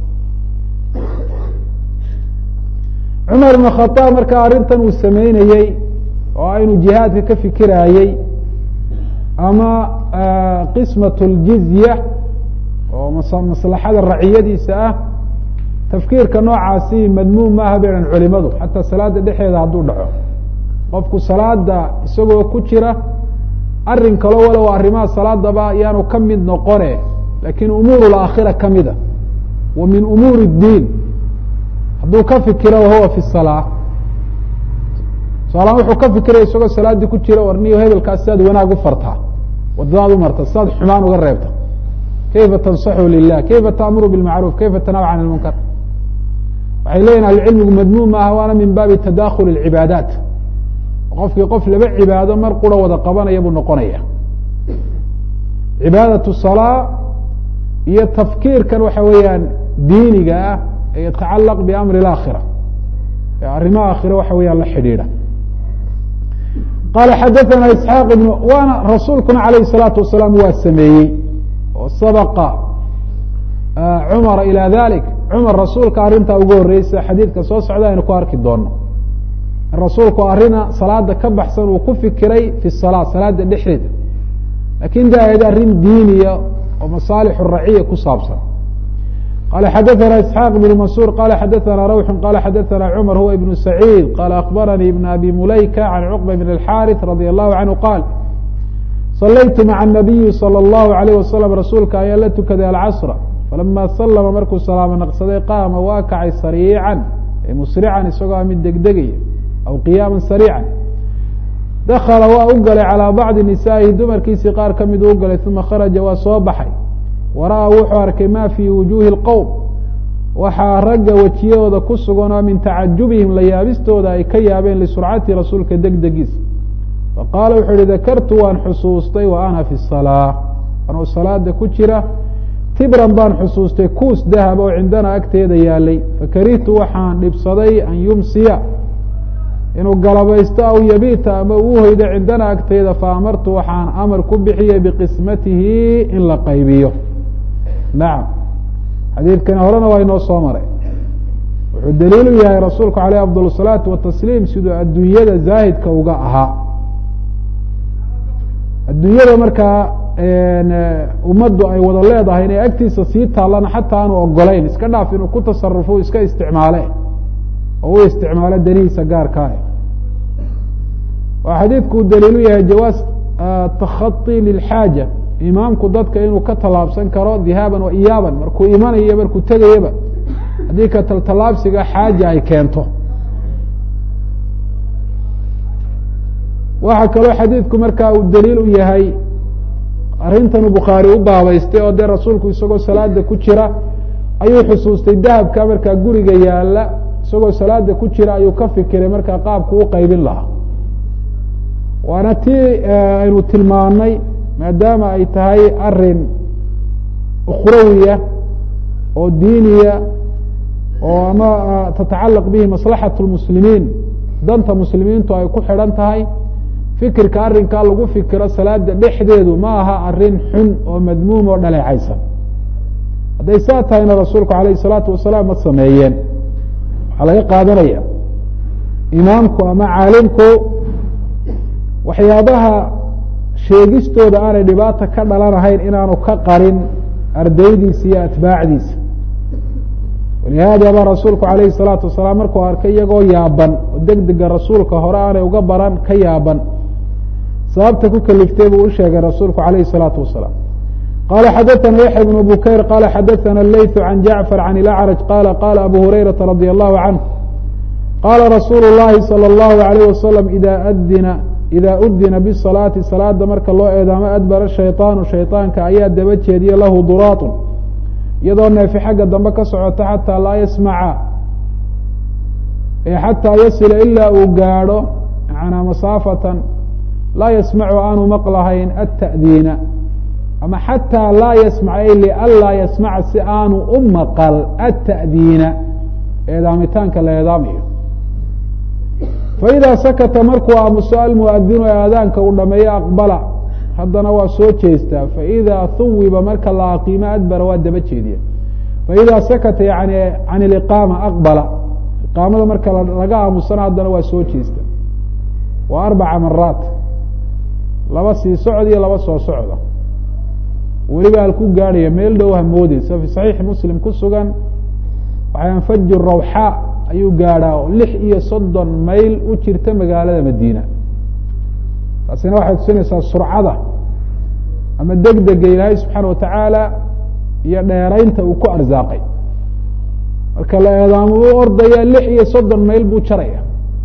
cumar ibn khadaab markaa arrintan uu sameynayey oo ah inuu jihaadka ka fikiraayey ama qismat اljizya oo maslaxada raciyadiisa ah tafkiirka noocaasi madmuum maaha bayhan culimadu xataa salaada dhexeeda hadduu dhaco qofku salaada isagoo ku jira arin kalo walow arrimaha salaadaba yaanu ka mid noqone lakin umuur اlaakhira kamida wa min umuur الdiin hadduu ka fikiro wahuwa fi الsalaa tusaalahaan wuxuu ka fikiraya isagoo salaaddii ku jira warniyo hebelkaas siaad wanaag u fartaa wadadaad u marta siaad xumaan uga reebta kayfa tansaxu lilah kayfa taamuru bilmacruuf kayfa tanahu can ilmunkar waxay leyihin ahlucilmigu madmuum maaha waana min baabi tadakhul اlcibaadaat qofkii qof laba cibaado mar qura wada qabanaya buu noqonaya cibaadaة الsalaa iyo tafkiirkan waxa weeyaan diiniga ah ee yatacalaq biamri اlaakhira ee arrimaha aakhira waxa weeyaan la xidhiidha qaala xadaثana isxaaq ibn waana rasuulkuna alayh الsalaatu wasalaam waa sameeyey oo sabaqa cumara ilى dalik cumar rasuulka arrintaa ugu horeysa xadiidka soo socda aynu ku arki doono rasuulku arina salaada ka baxsan uu ku fikiray fi salaa salaada dhexdeeda lakin de ahayd arrin diiniya oo masaalix raciya ku saabsan qala xadaثana isxaaq ibn mansuur qala xadaثana rawxu qala xadaثana cumar huwa ibn saciid qala akbaranii ibn abi mulayka can cuqba bn اlxariث radi allahu canhu qaal salaytu maca الnabiyi salى اllahu alayh wasalam rasuulka ayaa la tukaday alcasra falama salama markuu salaamo naqsaday qaama waa kacay sariican musrican isagoo mid degdegaya aw qiyaama sariican dakala waa u galay calىa bacdi nisaa'ihi dumarkiisii qaar ka miduu u galay uma kharaja waa soo baxay wara-a wuxuu arkay ma fii wujuuhi اlqowm waxaa ragga wejiyahooda ku sugan oo min tacajubihim la yaabistooda ay ka yaabeen lisurcati rasuulka degdegiisa faqaala wuxuu yihi dakartu waan xusuustay wa ana fi salaa anuu salaada ku jira tibran baan xusuustay kuus dahab oo cindana agteeda yaalay fakarihtu waxaan dhibsaday an yumsiya inuu galabaysto aw yabiita ama uu hoydo cindana agteeda faamartu waxaan amar ku bixiyey biqismatihi in la qaybiyo nacam xadiidkani horena waa inoo soo maray wuxuu daliil u yahay rasuulku aleyh afdal الsalaatu watasliim siduu adduunyada zaahidka uga ahaa adduunyada markaa ummaddu ay wada leedahay inay agtiisa sii taallana xataa aanu ogolayn iska dhaaf inuu ku tasarufo iska isticmaale oo u isticmaalo danihiisa gaarkaa waa xadiidku uu daliilu yahay jawaaz takhaطi lilxaaja imaamku dadka inuu ka tallaabsan karo dhihaaban wa iyaaban markuu imanayo markuu tegayaba haddii ka taltallaabsiga xaaja ay keento waxaa kaloo xadiidku markaa uu daliil u yahay arrintanuu bukhaari u baabaystay oo dee rasuulku isagoo salaada ku jira ayuu xusuustay dahabka markaa guriga yaala isagoo salaada ku jira ayuu ka fikiray markaa qaabku u qaybin lahaa waana tii aynu tilmaanay maadaama ay tahay arin ukhrawiya oo diiniya oo ama tatacalaq bihi maslaxat lmuslimiin danta muslimiintu ay ku xidhan tahay fikirka arrinkaa lagu fikiro salaada dhexdeedu ma aha arin xun oo madmuum oo dhaleecaysan hadday saa tahayna rasuulku alayh الsalaatu wasalaam ma sameeyeen waxaa laga qaadanaya imaamku ama caalimku waxyaabaha sheegistooda aanay dhibaata ka dhalanahayn inaanu ka qarin ardaydiisa iyo atbaacdiisa walihaada ba rasuulku alayhi الsalaatu wasalaam markuu arkay iyagoo yaaban oo degdega rasuulka hore aanay uga baran ka yaaban sababta ku keliftay buu u sheegay rasuulku alayhi الsalaatu wasalaam qala xadaثna yaxya bn bukayr qala xadaثna leyث can jacfar can ilacraj qala qala abu hurayraةa radي allahu canه qala rasuulu الlahi salى الlahu عalيyه wasalam ida adina ida udina bsalaati salaada marka loo eedaamo adbara shayطaanu shayطaanka ayaa daba jeediya lahu duraatun iyadoo neefi xagga dambe ka socota xataa laa yasmaca xataa yasila ilaa uu gaadho manaa masaafatan laa yasmacu aanu maqlahayn ata'diina ama xataa laa yasmac ay lianlaa yasmaca si aanu u maqal ata'diina eedaamitaanka la eedaamayo faidaa sakata markuu aamuso almuadinu ee aadaanka uu dhameeyo aqbala haddana waa soo jeestaa faidaa huwiba marka la aqiimo adbara waa daba jeediya faidaa sakata yani can iliqaama aqbala iqaamada marka laga aamusana haddana waa soo jeesta waa arbaca maraat laba sii socod iyo laba soo socda weliba halku gaadhaya meel dhow hamoodeysa fi saxiixi muslim ku sugan waxaan faju rawxa ayuu gaadhaa oo lix iyo soddon mayl u jirta magaalada madiina taasina waxay tusinaysaa surcada ama degdega ilaahay subxaana watacaala iyo dheeraynta uu ku arsaaqay marka la eedaamo u ordaya lix iyo soddon mayl buu jaraya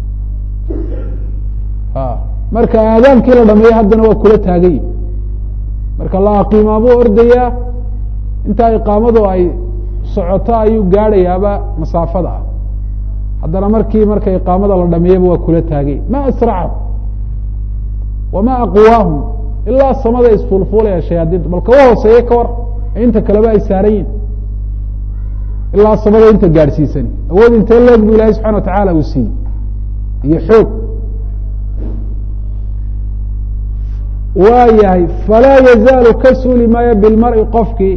marka aadaankii la dhameeyo haddana waa kula taagayi marka la aqiimaabuu ordayaa intaa iqaamadu ay socoto ayuu gaadhayaaba masaafada ah haddana markii marka iqaamada la dhameeyaba waa kula taagay ma asracahu wama aqwaahum ilaa samada isfuulfuulaya shayaadiinta bal kawa hooseeye ka war inta kaleba ay saaran yihin ilaa samada inta gaadhsiisani awood intee leeg bu ilahay subxana wa tacaala uu siiyey iyo xoog waa yahay falaa yazaalu ka suuli maayo bilmari qofkii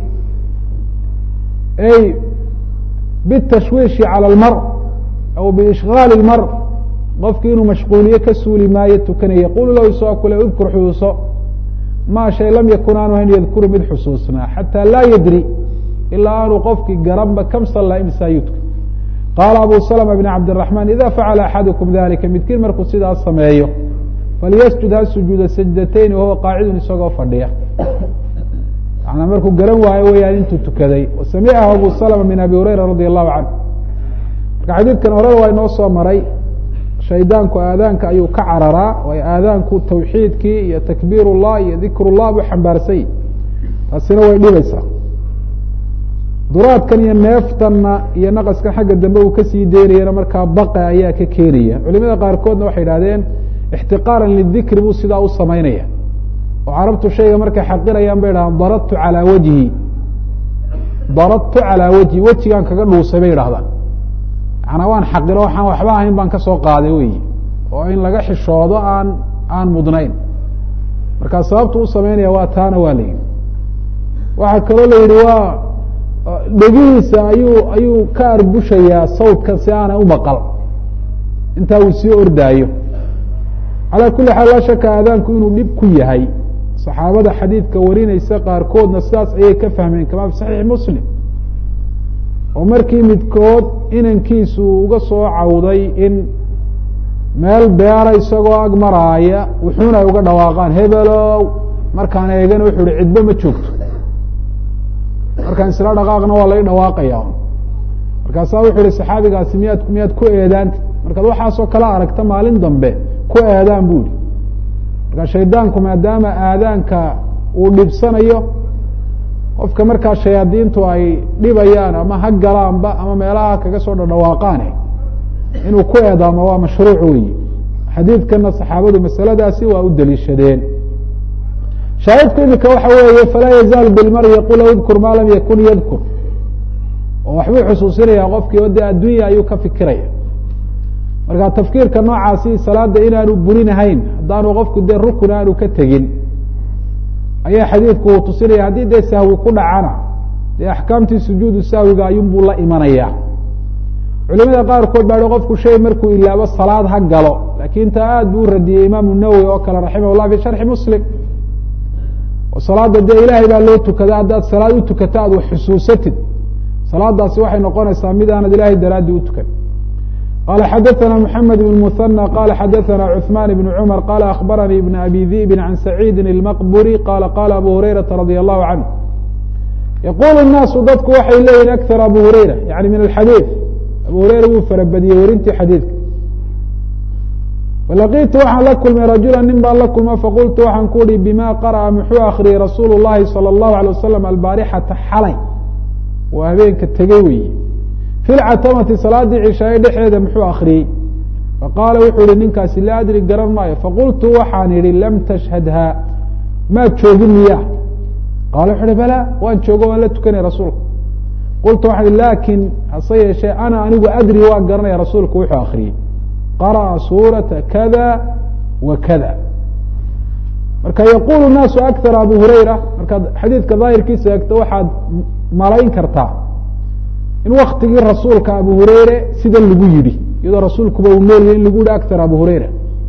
ay bitashwiishi calى اlmar aw biishgaali اlmar qofkii inuu mashquuliye ka suuli maayo tukanaya yaqulu lahu isagoo kule udkur xusuuso maa shay lam yakun aanu hayn yadkuru mid xusuusnaa xataa laa yadri ilaa aanu qofkii garanba kam sallaa imsaa yudka qaala abu slma bn cabdالرaحman ida facala axadukum dalika midkiin markuu sidaas sameeyo falyasjud ha sujuuda sajdatayn wahuwa qaacidun isagoo fadhiya manaa markuu garan waayo weyaan intuu tukaday wasamicahu abu slma min abi hurayra radi allahu canه marka xadiidkan horena waa inoo soo maray shaydaanku aadaanka ayuu ka cararaa waayo aadaanku tawxiidkii iyo takbiir الlah iyo dikr الlah buu xambaarsay taasina way dhibaysaa duraadkan iyo neeftanna iyo naqaskan xagga dambe uu kasii deynayana markaa baqa ayaa ka keenaya culimada qaarkoodna waxay idhahdeen ixtiqaaran lidikri buu sidaa u samaynaya oo carabtu shayga markay xaqirayaan bay idhahdaan daradtu calaa wajhi daradtu calaa wajhi wejigaan kaga dhuusay bay idhahdaan macnaa waan xaqiro waxaan waxba ahayn baan kasoo qaaday weyi oo in laga xishoodo aan aan mudnayn markaa sababtu u samaynaya waa taana waa la yidhi waxaa kaloo la yidhi waa dhegihiisa ayuu ayuu ka arbushayaa sawdkan si aanay u maqal intaa uu sii ordaayo calaa kuli xaal laa shaka aadaanku inuu dhib ku yahay saxaabada xadiidka warinaysa qaarkoodna sidaas ayay ka fahmeen kamaa fi saxiixi muslim oo markii midkood inankiisu uga soo cawday in meel beera isagoo ag maraaya wuxuuna ay uga dhawaaqaan hebelow markaan eegana wuxuu ihi cidbo ma joogto markaan isla dhaqaaqna waa lai dhawaaqaya markaasaa wuxuu ihi saxaabigaasi miyaad miyaad ku eedaanta markaad waxaasoo kala aragta maalin dambe ku eedaan bu ihi markaa shaydaanku maadaama aadaanka uu dhibsanayo qofka markaa shayaadiintu ay dhibayaan ama ha galaanba ama meelaha kaga soo dhadhawaaqaane inuu ku eedaamo waa mashruuc weyi xadiidkana saxaabadu masaladaasi waa u deliishadeen shaahidku imika waxa weeye falaa yazaal bilmari yaqul udkur maa lam yakun yadkur oo waxbuu xusuusinaya qofkii o dee addunya ayuu ka fikiraya marka tafkiirka noocaasi salaada inaanu burinahayn haddaanu qofku dee rukun aanu ka tegin ayaa xadiidku uu tusinaya haddii dee sahwi ku dhacana dee axkaamtii sujuudu sahwiga ayuunbuu la imanaya culimada qaarkood baa qofku shay markuu ilaabo salaad ha galo lakin taa aad buu radiyey imaamu nawowi oo kale raximah llah fi sharxi muslim salaada dee ilaahay baa loo tukada haddaad salaad u tukato aad wax xusuusatid salaadaasi waxay noqonaysaa mid aanad ilahay daraaddi u tukan qala xadaثna mحamed بن مثنى qala xadaثna cثman بن cmر qala akhbaranii بn abi diئbi can sacيidi الmqburi qala qala abu hurayraةa radي الlahu canه yaqul الnaasu dadku waxay leeyihin akar abu hurayra yani min alxadiiث abu hurayra wuu farabadiyey werintii xadiidka falaqitu waxaan la kulmay rajula nin baan la kulma faqultu waxaan ku uhi bima qarأa muxuu akriyey rasuul الlahi salى الlahu عalيه wasalam albaarixata xalay waa habeenka tegey weyi fi lcatamati salaadii cishaaye dhexeeda muxuu akriyey faqaala wuxuu ihi ninkaasi laa adri garan maayo faqultu waxaan idhi lam tashhadha maad joogin miya qaala wuxu uhi bala waan joogo waan la tukanay rasuulka qultu waxaan ihi laakin hase yeeshee ana anigu adri waan garanaya rasuulku wuxuu akriyey qara'a suurata kada wa kada marka yaqulu naasu akar abu hurayra markaad xadiidka daahirkiisa eegto waxaad malayn kartaa in waktigii rasuulka abu hureyre sida lagu yidhi iyadoo rasuulkuba uu noolyahy in lagu yihi akar abu hureyra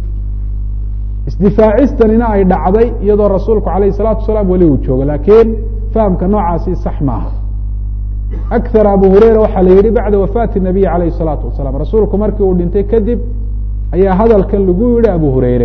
isdifaacistanina ay dhacday iyadoo rasuulku alayh الsalatu wasalaam weli uu joogo lakin fahamka noocaasi sax maaha akar abu hureyra waxaa la yihi bacda wafaati الnabiy alayh الsalaatu wasalaam rasuulku markii uu dhintay kadib ayaa hadalkan lagu yihi abu hureyre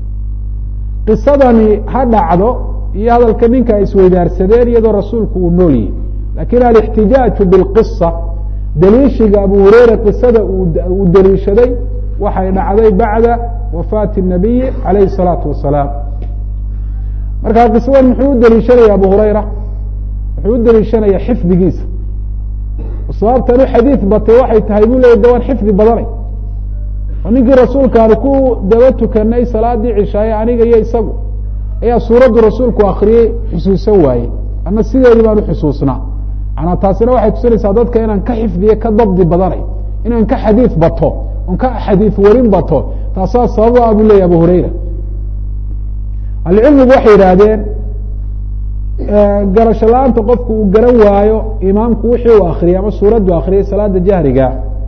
qisadani ha dhacdo iyo hadalka ninka ay isweydaarsadeen iyadoo rasuulku uu nool yahy lakin alاxtijaaju bاlqisa daliishiga abu hureyre qisada uu daliishaday waxay dhacday bacda wafaati الnabiyi alayh الsalaatu wasalaam marka qisadan muxuu u daliishanaya abu hureyra wuxuu u daliishanaya xifdigiisa sababtan u xadiid batay waxay tahay buu leya de waan xifdi badanay oo ninkii rasuulkaani ku daba tukanay salaadii cishaaye aniga iyo isagu ayaa suuraddu rasuulku akriyey xusuusan waayey ama sideedii baan uxusuusnaa manaa taasina waxay tusinaysaa dadka inaan ka xifdiye ka dabdi badanay inaan ka xadiid bato on ka xadiid warin bato taasaa sababa buu leya abu hureyra ahlucilmigu waxay yidhaahdeen garasho la-aanta qofku uu garan waayo imaamku wixii uu akriyay ama suuraddu akriyay salaada jahriga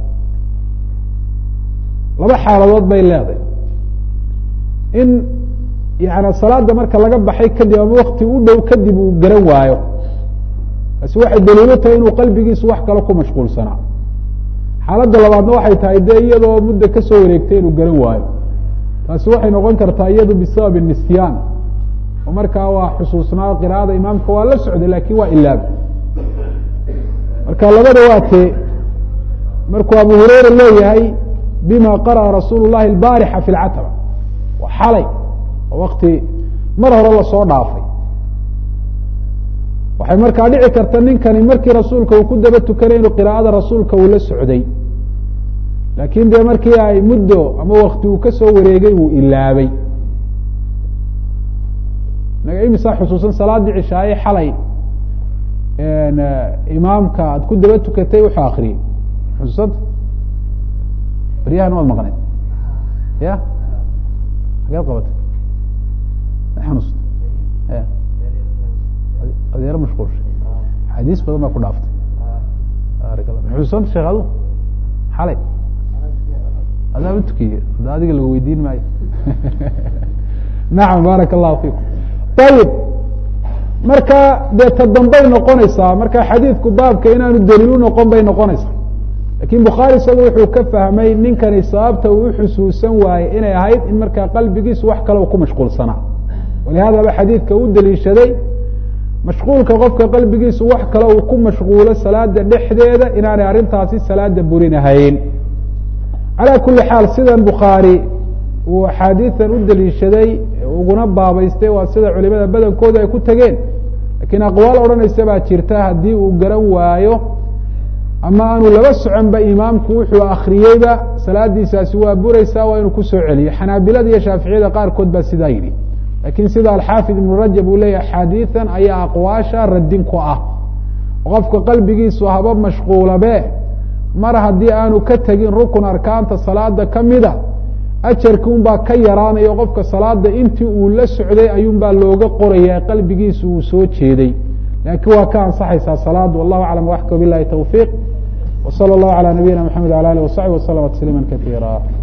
laba xaaladood bay leedahay in yani salaada marka laga baxay kadib ama wakti u dhow kadib uu garan waayo taasi waxay daliilo tahay inuu qalbigiisu wax kale ku mashquulsanaa xaaladda labaadna waxay tahay dee iyadoo muddo kasoo wareegtay inuu garan waayo taasi waxay noqon kartaa iyadu bisabab nisyaan oo markaa waa xusuusnaa qira'ada imaamka waa la socday lakin waa ilaab marka labada waa tee markuu abu hureyra leeyahay bima qara'a rasuul الlahi اbaarixa fi اlcatba waa xalay oo wakti mar hore lasoo dhaafay waxay markaa dhici karta ninkani markii rasuulka uu ku daba tukanay inuu qira'ada rasuulka uu la socday laakin dee markii ay muddo ama wakti uu kasoo wareegay uu ilaabay naga imisaa xusuusan salaadii cishaaye xalay imaamka aad ku daba tukatay wuxuu akriyey xusuusanta baryahan waad maqneed ya hageed qabatay ma xanuusta ya adeero mashquulshay xadiis badan baa ku dhaaftay xusuusanta sheekh adu xalay adaa u tukiye ada adiga laga weydiin maayo nacam baaraka allahu fiikum ayib marka dee ta dambay noqonaysaa marka xadiidku baabka inaanu daliil u noqon bay noqonaysaa lakin bukhaari isagu wuxuu ka fahmay ninkani sababta uu uxusuusan waayey inay ahayd in markaa qalbigiisu wax kale u ku mashquulsanaa walihadaba xadiidka u daliishaday mashquulka qofka qalbigiisu wax kale uu ku mashquulo salaada dhexdeeda inaanay arrintaasi salaada burinahayn calaa kuli xaal sidan bukhaari uu axaadiidan u daliishaday uguna baabaystay waa sida culimada badankooda ay ku tegeen lakiin aqwaal odhanaysa baa jirta haddii uu garan waayo ama aanu laba soconba imaamku wuxuu akriyeyba salaadiisaasi waa bureysaa waa inuu kusoo celiyo xanaabilada iyo shaaficiyada qaarkood baa sidaa yidhi lakin sida alxaafid ibnu rajab uu leeyahy axaadiidan ayaa aqwaasha radin ku ah qofka qalbigiisu haba mashquulabe mar haddii aanu ka tegin rukun arkaanta salaada kamida ajarki un baa ka yaraanayo qofka salaada intii uu la socday ayuun baa looga qoraya qalbigiisu uu soo jeeday laakiin waa ka ansaxaysaa salaadu wallahu aclam waxka bilahi tawfiiq w salى اllahu alى nabiyina mxamed alى alih wasaxbi waslama tasliima kaiira